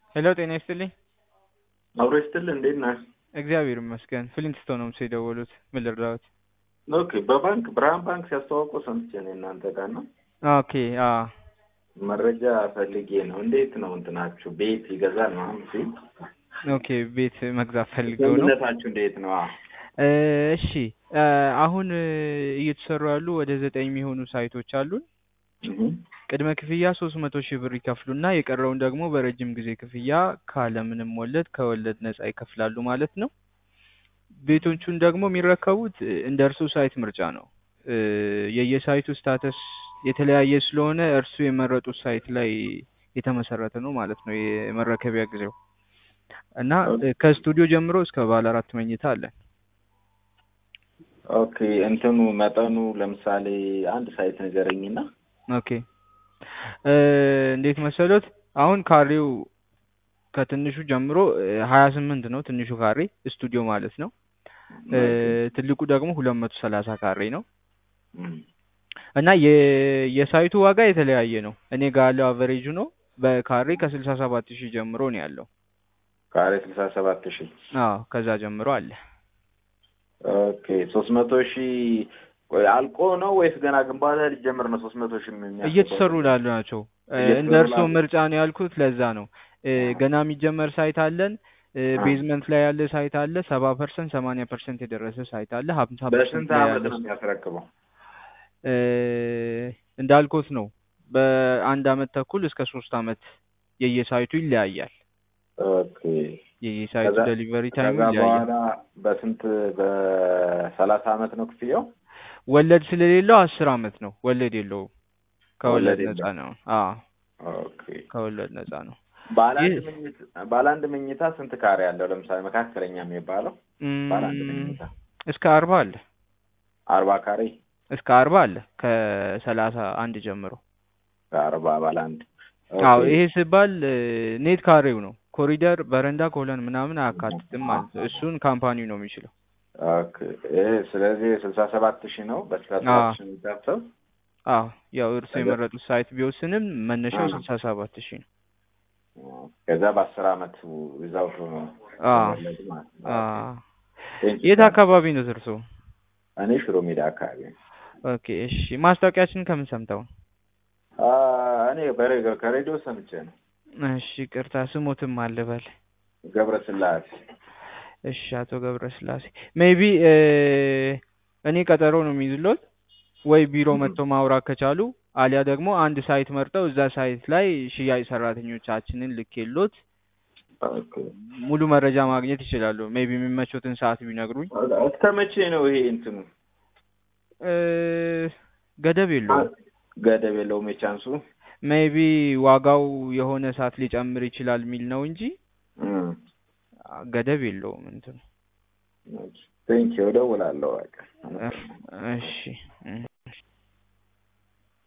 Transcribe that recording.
ሄሎ ጤና ይስጥልኝ። አብሮ ይስጥልህ። እንዴት ነህ? እግዚአብሔር ይመስገን። ፍሊንትስቶን ነው የደወሉት። ምን ልርዳዎት? ኦኬ። በባንክ ብርሃን ባንክ ሲያስተዋውቁ ሰምቼ ነው እናንተ ጋር ነው። ኦኬ አ መረጃ ፈልጌ ነው። እንዴት ነው እንትናችሁ? ቤት ይገዛል ምናምን ሲል ኦኬ ቤት መግዛት ፈልገው ነው። ስምምነታችሁ እንዴት ነው? አዎ። እ እሺ እ አሁን እ እየተሰሩ ያሉ ወደ ዘጠኝ የሚሆኑ ሳይቶች አሉን። እህ ቅድመ ክፍያ ሶስት መቶ ሺህ ብር ይከፍሉና የቀረውን ደግሞ በረጅም ጊዜ ክፍያ ካለምንም ወለድ ከወለድ ነጻ ይከፍላሉ ማለት ነው። ቤቶቹን ደግሞ የሚረከቡት እ እንደ እርሱ ሳይት ምርጫ ነው። እ የየሳይቱ ስታተስ የተለያየ ስለሆነ እርሱ የመረጡት ሳይት ላይ የተመሰረተ ነው ማለት ነው የመረከቢያ ጊዜው እና እ ከስቱዲዮ ጀምሮ እስከ ባለ አራት መኝታ አለን። ኦኬ። እንትኑ መጠኑ ለምሳሌ አንድ ሳይት ንገረኝና። ኦኬ እ እንዴት መሰሎት አሁን ካሬው ከትንሹ ጀምሮ ሀያ ስምንት ነው ትንሹ ካሬ ስቱዲዮ ማለት ነው። እ ትልቁ ደግሞ ሁለት መቶ ሰላሳ ካሬ ነው እም እና የ የሳይቱ ዋጋ የተለያየ ነው። እኔ ጋር ያለው አቨሬጁ ነው በካሬ ከስልሳ ሰባት ሺህ ጀምሮ ነው ያለው። ካሬ ስልሳ ሰባት ሺህ አዎ ከዛ ጀምሮ አለ። ኦኬ። ሶስት መቶ ሺህ ቆይ አልቆ ነው ወይስ ገና ግንባታ ሊጀምር ነው? ሶስት መቶ ሺህ የሚያስገባው? እየተሰሩ ላሉ ናቸው። እ እየተሰሩ እንደ እርስዎ ላሉ። ምርጫ ነው ያልኩት ለዛ ነው። እ ገና የሚጀመር ሳይት አለን። እ አ። ቤዝመንት ላይ ያለ ሳይት አለ። ሰባ ፐርሰንት ሰማንያ ፐርሰንት የደረሰ ሳይት አለ። ሀምሳ ፐርሰንት በስንት ላይ አመት ያለ ነው የሚያስረክበው? እ እንዳልኩት ነው በአንድ አመት ተኩል እስከ ሶስት አመት የየሳይቱ ይለያያል። ኦኬ። የየሳይቱ ከዛ ዴሊቨሪ ታይሙ ከዛ ይለያያል። በኋላ በስንት በሰላሳ አመት ነው ክፍያው? ወለድ ስለሌለው አስር አመት ነው። ወለድ የለውም። ከወለድ ወለድ ነጻ የለውም። ነው። አዎ ኦኬ። ከወለድ ነጻ ነው። ባለ አንድ ይህ መኝታ ባለ አንድ መኝታ ስንት ካሬ አለው? ለምሳሌ መካከለኛ የሚባለው ባለ አንድ እም፣ መኝታ እስከ አርባ አለ አርባ ካሬ እስከ አርባ አለ ከሰላሳ አንድ ጀምሮ። ከአርባ ባለ አንድ አዎ ኦኬ። ይሄ ሲባል እ ኔት ካሬው ነው። ኮሪደር፣ በረንዳ፣ ኮለን ምናምን አያካትትም ማለት ነው። እሱን ካምፓኒው ነው የሚችለው። ኦኬ። ይሄ ስለዚህ ስልሳ ሰባት ሺህ ነው በስልሳ አዎ ሰባት ሺህ የሚታሰብ አዎ ያው እርሱ ከዛ የመረጡት ሳይት ቢወስንም መነሻው አ ስልሳ ሰባት ሺህ ነው። ከዛ በአስር አመት ዊዛውት አዎ ወለድ ማለት ነው። አዎ ኦኬ። ቴንክ ዩ የት ታንክ አካባቢ ነው እርሶ? እኔ ሽሮ ሜዳ አካባቢ ነው። ኦኬ እሺ። ማስታወቂያችን ከምን ሰምተው ነው? አ እኔ በሬ ከሬዲዮ ሰምቼ ነው። እሺ ቅርታ ስሞትም አልበል። ገብረ ስላሴ እሺ አቶ ገብረ ስላሴ ሜይቢ እኔ ቀጠሮ ነው የሚይዝሎት ወይ ቢሮ መጥተው ማውራት ከቻሉ አሊያ ደግሞ አንድ ሳይት መርጠው እዛ ሳይት ላይ ሽያጭ ሰራተኞቻችንን ልኬሎት ኦኬ። ሙሉ መረጃ ማግኘት ይችላሉ። ሜይቢ የሚመቾትን ሰዓት ቢነግሩኝ። እስከ መቼ ነው ይሄ እንትኑ? እ ገደብ የለውም። ገደብ የለውም የቻንሱ? ሜይቢ ዋጋው የሆነ ሰዓት ሊጨምር ይችላል የሚል ነው እንጂ እም ገደብ የለውም እንትኑ። ቴንክ ዩ እደውላለሁ። በቃ እሺ እም